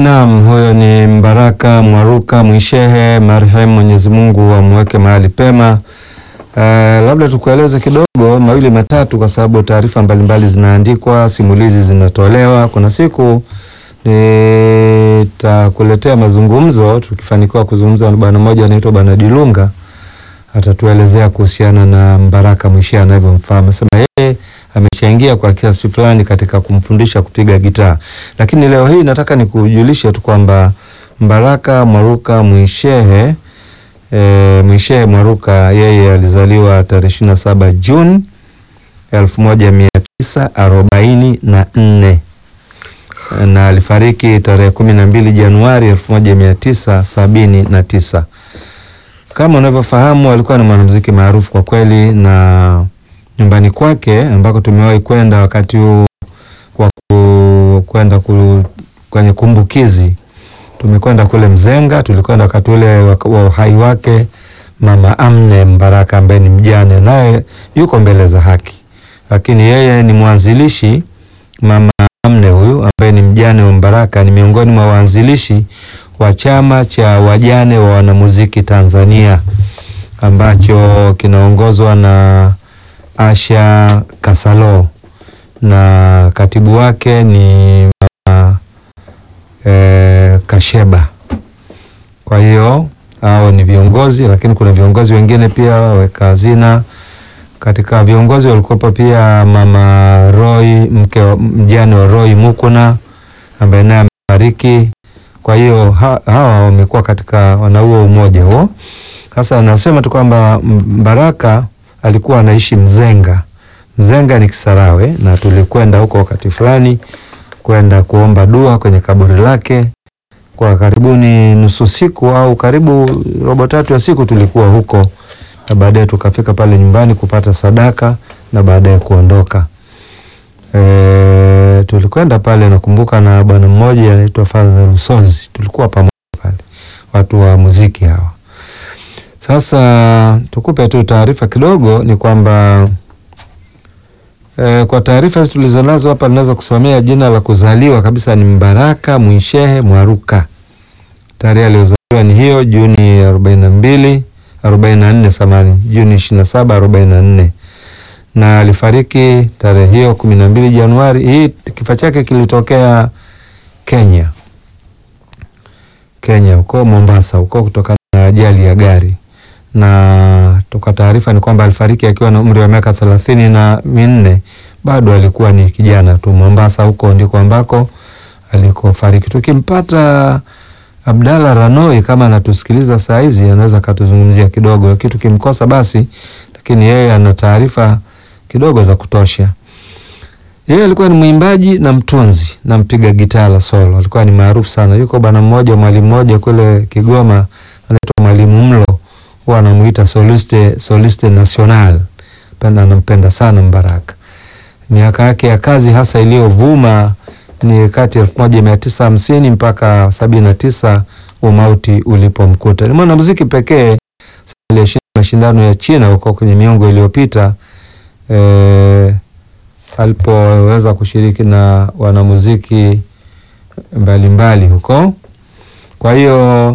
Naam, huyo ni Mbaraka Mwaruka Mwishehe, marehemu, Mwenyezi Mungu amweke mahali pema. Uh, labda tukueleze kidogo mawili matatu, kwa sababu taarifa mbalimbali zinaandikwa, simulizi zinatolewa. Kuna siku nitakuletea mazungumzo, tukifanikiwa kuzungumza na bwana mmoja anaitwa Bwana Dilunga, atatuelezea kuhusiana na Mbaraka Mwishehe anavyomfahamu. Anasema yeye ameshaingia kwa kiasi fulani katika kumfundisha kupiga gitaa, lakini leo hii nataka nikujulishe tu kwamba Mbaraka Mwaruka Mwishehe e, Mwishehe Mwaruka yeye alizaliwa tarehe ishirini na saba Juni elfu moja mia tisa arobaini na nne na alifariki tarehe kumi na mbili Januari elfu moja mia tisa sabini na tisa. Kama unavyofahamu alikuwa ni mwanamuziki maarufu kwa kweli, na nyumbani kwake ambako tumewahi kwenda wakati huu wa kwenda kwenye kumbukizi, tumekwenda kule Mzenga, tulikwenda wakati ule wa uhai wake Mama Amne Mbaraka ambaye ni mjane, naye yuko mbele za haki, lakini yeye ni mwanzilishi. Mama Amne huyu ambaye ni mjane wa Mbaraka ni miongoni mwa waanzilishi wa chama cha wajane wa wanamuziki Tanzania ambacho kinaongozwa na Asha Kasalo na katibu wake ni mama e, Kasheba. Kwa hiyo hao ni viongozi, lakini kuna viongozi wengine pia waweka hazina. Katika viongozi walikuwepo pia mama Roy, mke mjane wa Roy Mukuna ambaye naye amefariki. Kwa hiyo ha, hawa wamekuwa katika wanauo umoja huo. Sasa anasema tu kwamba Mbaraka alikuwa anaishi Mzenga. Mzenga ni Kisarawe, na tulikwenda huko wakati fulani kwenda kuomba dua kwenye kaburi lake kwa karibuni nusu siku au karibu robo tatu ya siku tulikuwa huko, na baadaye tukafika pale nyumbani kupata sadaka na baadaye kuondoka. E, tulikwenda pale nakumbuka na bwana mmoja anaitwa Father Lusozi, tulikuwa pamoja pale, watu wa muziki hawa. Sasa tukupe tu taarifa kidogo, ni kwamba e, kwa taarifa tulizonazo hapa ninaweza kusomea jina la kuzaliwa kabisa ni Mbaraka Mwishehe Mwaruka. Tarehe aliyozaliwa ni hiyo Juni arobaini na mbili arobaini na nne samani Juni ishirini na saba arobaini na nne na alifariki tarehe hiyo kumi na mbili Januari. Hii kifo chake kilitokea Kenya, Kenya huko Mombasa huko kutokana na ajali ya gari, na toka taarifa ni kwamba alifariki akiwa na umri wa miaka thelathini na minne. Bado alikuwa ni kijana tu. Mombasa huko ndiko ambako alikofariki. Tukimpata Abdalla Ranoi kama anatusikiliza saa hizi, anaweza akatuzungumzia kidogo, lakini tukimkosa basi, lakini yeye ana taarifa kidogo za kutosha. Yeye alikuwa ni mwimbaji na mtunzi na mpiga gitaa la solo, alikuwa ni maarufu sana. Yuko bwana mmoja, mwalimu mmoja kule Kigoma anaitwa Mwalimu Mlo, huwa anamuita soliste, soliste national. Penda, anampenda sana Mbaraka. Miaka yake ya kazi hasa iliyovuma ni kati ya elfu moja mia tisa hamsini mpaka sabini na tisa umauti ulipomkuta. Ni mwanamuziki pekee aliyeshinda mashindano ya China huko kwenye miongo iliyopita e, alipoweza kushiriki na wanamuziki mbalimbali huko. Kwa hiyo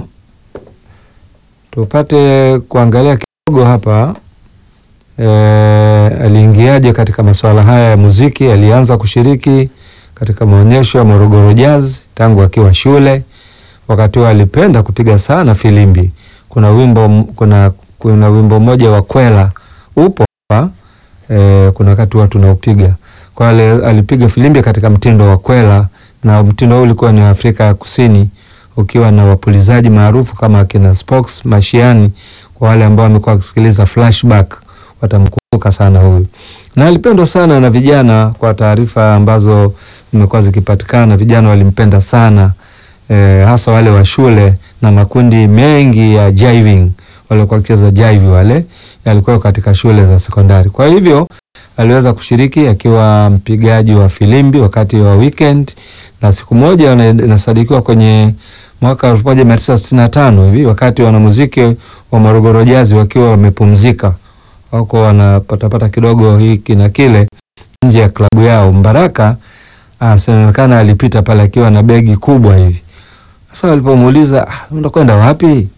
tupate kuangalia kidogo hapa e, aliingiaje katika masuala haya ya muziki. Alianza kushiriki katika maonyesho ya Morogoro Jazz tangu akiwa shule. Wakati huo alipenda kupiga sana filimbi. Kuna wimbo kuna, kuna wimbo mmoja wa Kwela upo hapa e, kuna wakati watu tunaupiga kwa ale, alipiga filimbi katika mtindo wa Kwela, na mtindo huu ulikuwa ni Afrika ya Kusini, ukiwa na wapulizaji maarufu kama akina Spox Mashiani. Kwa wale ambao wamekuwa wakisikiliza flashback watamkumbuka sana huyu, na alipendwa sana na vijana. Kwa taarifa ambazo zimekuwa zikipatikana, vijana walimpenda sana e, hasa wale wa shule na makundi mengi ya jiving, walikuwa wakicheza jive, wale yalikuwa katika shule za sekondari. Kwa hivyo aliweza kushiriki akiwa mpigaji wa filimbi wakati wa weekend, na siku moja inasadikiwa kwenye mwaka elfu moja mia tisa sitini na tano hivi wakati wanamuziki wa Morogoro Jazz wakiwa wamepumzika wako wanapatapata kidogo hiki na kile nje ya klabu yao, Mbaraka asemekana alipita pale akiwa na begi kubwa hivi. Sasa walipomuuliza ah, unakwenda wapi?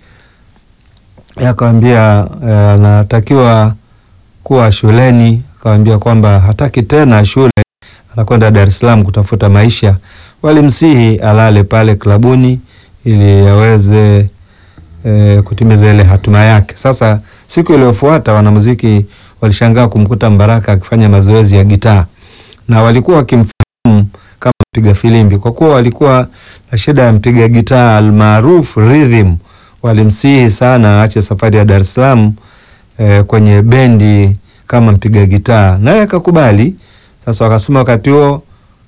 Akawambia anatakiwa kuwa shuleni. Akawambia kwamba hataki tena shule, anakwenda Dar es Salaam kutafuta maisha. Walimsihi alale pale klabuni ili aweze e, kutimiza ile hatima yake. Sasa siku iliyofuata wanamuziki walishangaa kumkuta Mbaraka akifanya mazoezi ya gitaa na walikuwa wakimfahamu kama mpiga filimbi, kwa kuwa walikuwa na shida ya mpiga gitaa almaarufu Rhythm. Walimsihi sana aache safari ya Dar es Salaam e, kwenye bendi kama mpiga gitaa, naye akakubali. Sasa wakasema wakati huo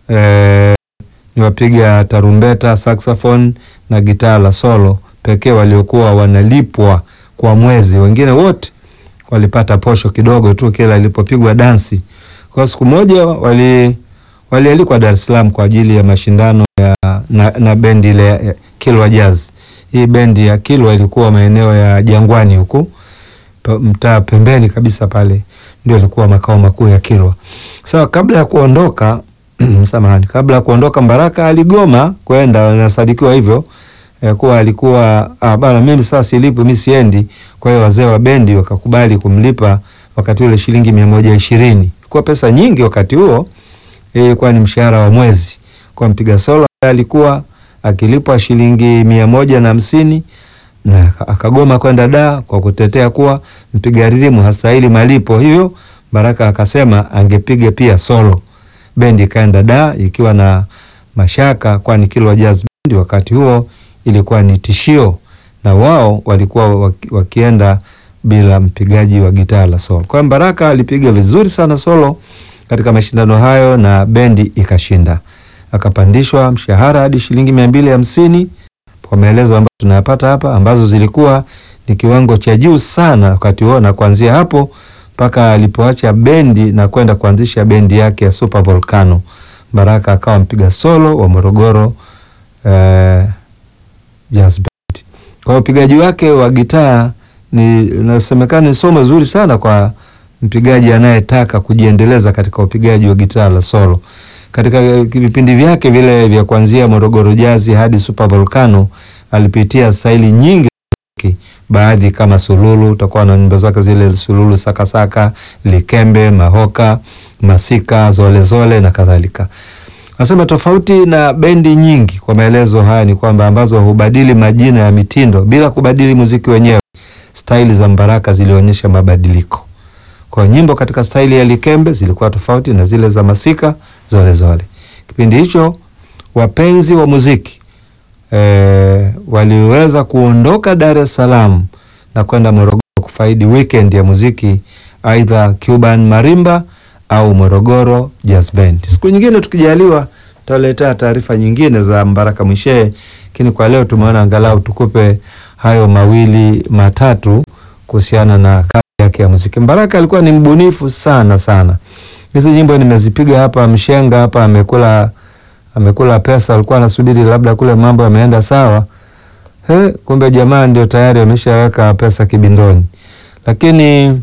e, ni wapiga tarumbeta, saxophone na gitaa la solo pekee waliokuwa wanalipwa kwa mwezi. Wengine wote walipata posho kidogo tu kila ilipopigwa dansi. Kwa siku moja wali walialikwa Dar es Salaam kwa ajili ya mashindano ya na, na bendi ile ya Kilwa Jazz. Hii bendi ya Kilwa ilikuwa maeneo ya Jangwani huku mtaa pembeni kabisa pale ndio ilikuwa makao makuu ya Kilwa. Sasa kabla ya kuondoka samahani, kabla ya kuondoka Mbaraka aligoma kwenda, nasadikiwa hivyo ya kuwa alikuwa ah, bana mimi sasa silipo mimi siendi. Kwa hiyo wazee wa bendi wakakubali kumlipa wakati ule shilingi mia moja ishirini kwa pesa nyingi wakati huo, ilikuwa ni mshahara wa mwezi kwa mpiga solo. Alikuwa akilipwa shilingi mia moja na hamsini na akagoma kwenda da kwa kutetea kuwa mpiga ridhimu hastahili malipo. Hivyo Baraka akasema angepiga pia solo. Bendi ikaenda da ikiwa na mashaka, kwani Kilwa Jazz Band wakati huo ilikuwa ni tishio na wao walikuwa waki, wakienda bila mpigaji wa gitaa la solo. Kwa hiyo Baraka alipiga vizuri sana solo katika mashindano hayo na bendi ikashinda, akapandishwa mshahara hadi shilingi mia mbili hamsini kwa maelezo ambayo tunayapata hapa, ambazo zilikuwa ni kiwango cha juu sana wakati huo, na kuanzia hapo mpaka alipoacha bendi na kwenda kuanzisha bendi yake ya Super Volcano, Baraka akawa mpiga solo wa Morogoro eh, Jazz Band. Kwa upigaji wake wa gitaa ni nasemekana ni somo zuri sana kwa mpigaji anayetaka kujiendeleza katika upigaji wa gitaa la solo. Katika vipindi vyake vile vya kuanzia Morogoro Jazz hadi Super Volcano alipitia staili nyingi, baadhi kama sululu, utakuwa na nyimbo zake zile sululu, sakasaka, likembe, mahoka, masika, zolezole zole na kadhalika. Nasema tofauti na bendi nyingi, kwa maelezo haya ni kwamba ambazo hubadili majina ya mitindo bila kubadili muziki wenyewe, staili za Mbaraka zilionyesha mabadiliko. Kwa nyimbo katika staili ya likembe zilikuwa tofauti na zile za masika zolezole zole. Kipindi hicho wapenzi wa muziki e, waliweza kuondoka Dar es Salaam na kwenda Morogoro kufaidi weekend ya muziki, aidha Cuban Marimba au Morogoro Jazz Band. Siku nyingine tukijaliwa, tutaletea taarifa nyingine za Mbaraka Mwishee, lakini kwa leo tumeona angalau tukupe hayo mawili matatu kuhusiana na kazi yake ya muziki. Mbaraka alikuwa ni mbunifu sana sana. Hizi nyimbo nimezipiga hapa, mshenga hapa amekula amekula pesa, alikuwa anasubiri labda kule mambo yameenda sawa. He, kumbe jamaa ndio tayari ameshaweka pesa kibindoni. Lakini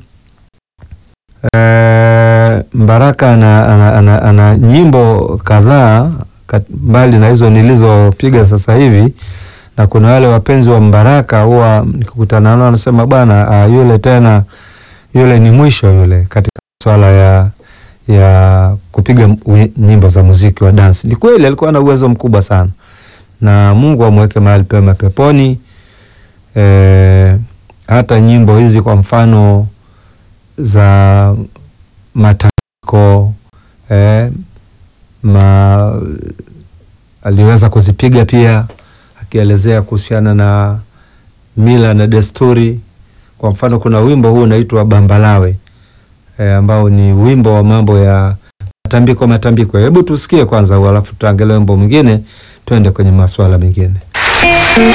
e, Mbaraka ana, ana, ana, ana nyimbo kadhaa mbali na hizo nilizopiga sasa hivi, na kuna wale wapenzi wa Mbaraka huwa nikikutana nao anasema bwana, uh, yule tena yule ni mwisho yule katika swala ya ya kupiga nyimbo za muziki wa dansi. Ni kweli alikuwa na uwezo mkubwa sana, na Mungu amweke mahali pema peponi. E, hata nyimbo hizi kwa mfano za matambiko e, ma, aliweza kuzipiga pia akielezea kuhusiana na mila na desturi. Kwa mfano kuna wimbo huu unaitwa Bambalawe e, ambao ni wimbo wa mambo ya matambiko matambiko. Hebu tusikie kwanza, alafu tuangalie wimbo mwingine, twende kwenye masuala mengine.